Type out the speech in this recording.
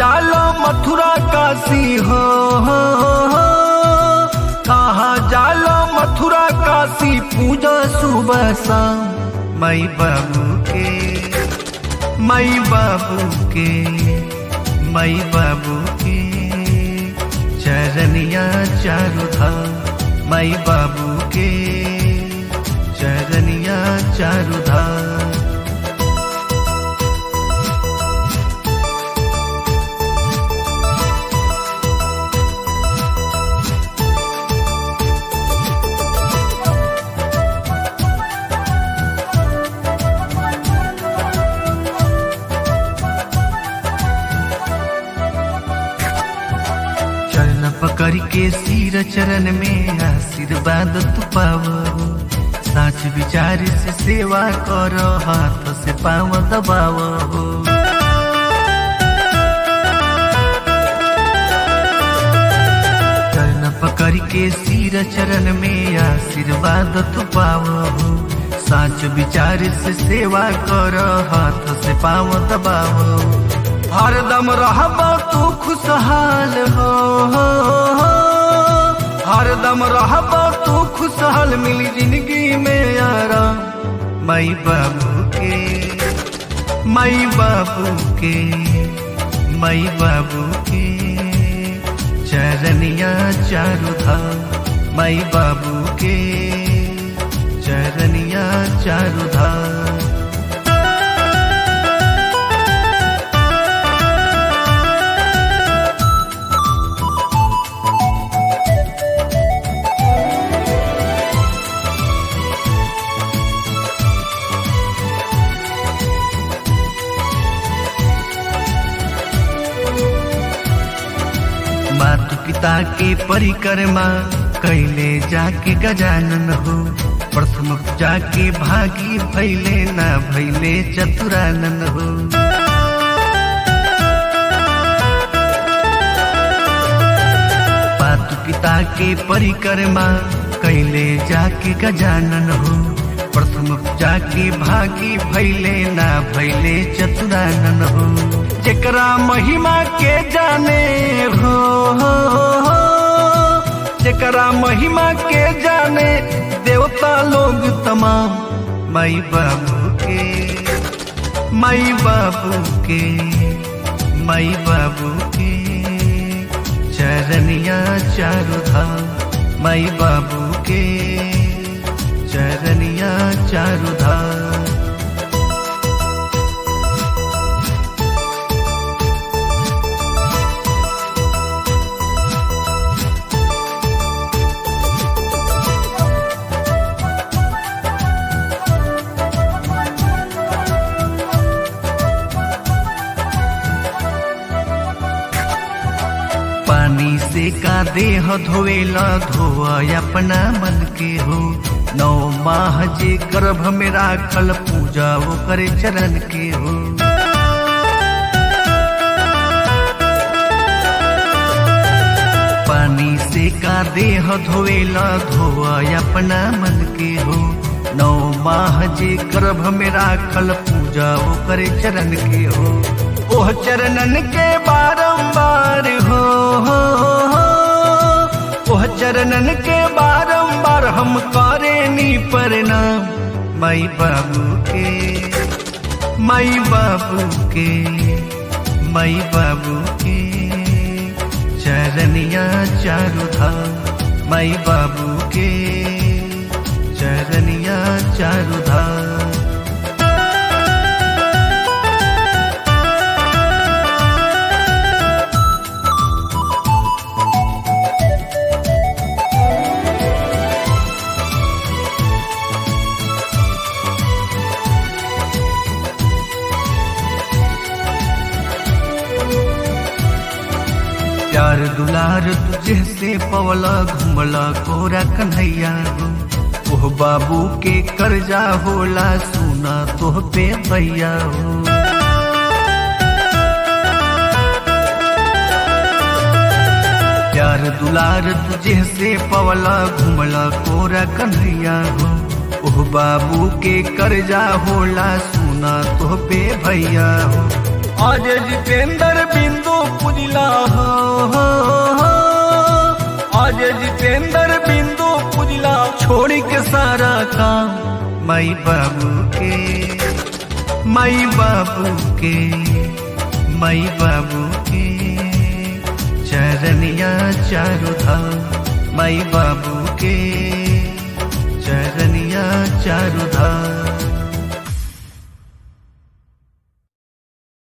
जालो मथुरा काशी हो कहाँ जालो मथुरा काशी पूजा सुबह शाम मई बाबू के मई बाबू के मई बाबू के चरनिया चारु धाम मई बाबू के चरनिया चारु धाम चरण पकड़ के सिर चरण में आशीर्वाद तू पावो साच विचार से सेवा करो हाथ से पाव दबावो चरण पकड़ के सिर चरण में आशीर्वाद तू पावो साच विचार से सेवा करो हाथ से पाव दबावो हरदम रहबो तू खुशहाल हो हरदम रहबो तू खुशहाल मिली जिंदगी में आराम मई बाबू के मई बाबू के मई बाबू के चरनिया चारु धाम मई बाबू के चरनिया चारु धाम मातु पिता के परिक्रमा कैले जाके गजानन हो प्रथम जाके भागी भैले ना भैले चतुरानन हो मातु पिता के परिक्रमा कैले जाके गजानन हो प्रथम जाके भागी भैले ना भैले चतुरानन हो जेकरा महिमा के जाने हो जेकरा महिमा के जाने देवता लोग तमाम माई बाबू के माई बाबू के माई बाबू के चरनिया चारु धाम माई बाबू के चरनिया चारु धाम पानी से का देह धोवेला धोआ अपना मन के हो नौ माह जे गर्भ में राखल पूजा वो करे चरण के हो पानी से का देह धोवेला धोआ अपना मन के हो नौ माह जे गर्भ में राखल पूजा वो करे चरण के हो ओह चरणन के बारंबार हो ओह चरणन के बारंबार हम करे नी प्रणाम माई बाबू के माई बाबू के माई बाबू के चरनिया चारु धाम माई बाबू के चरनिया चारु धाम प्यार दुलार तुझे से पवला घुमला कोरा कन्हैया हो ओह बाबू के कर्जा होला सुना तोह पे भैया हो प्यार दुलार तुझे से पवला घुमला कोरा कन्हैया हो ओह बाबू के कर्जा होला सुना तोह पे भैया हो आज जितेंद्र बिंदु पुजला हो हो, हो। आज जितेंद्र बिंदु पुजला छोड़ के सारा काम माई बाबू के माई बाबू के माई बाबू के चरनिया चारु धाम माई बाबू के चरनिया चारु धाम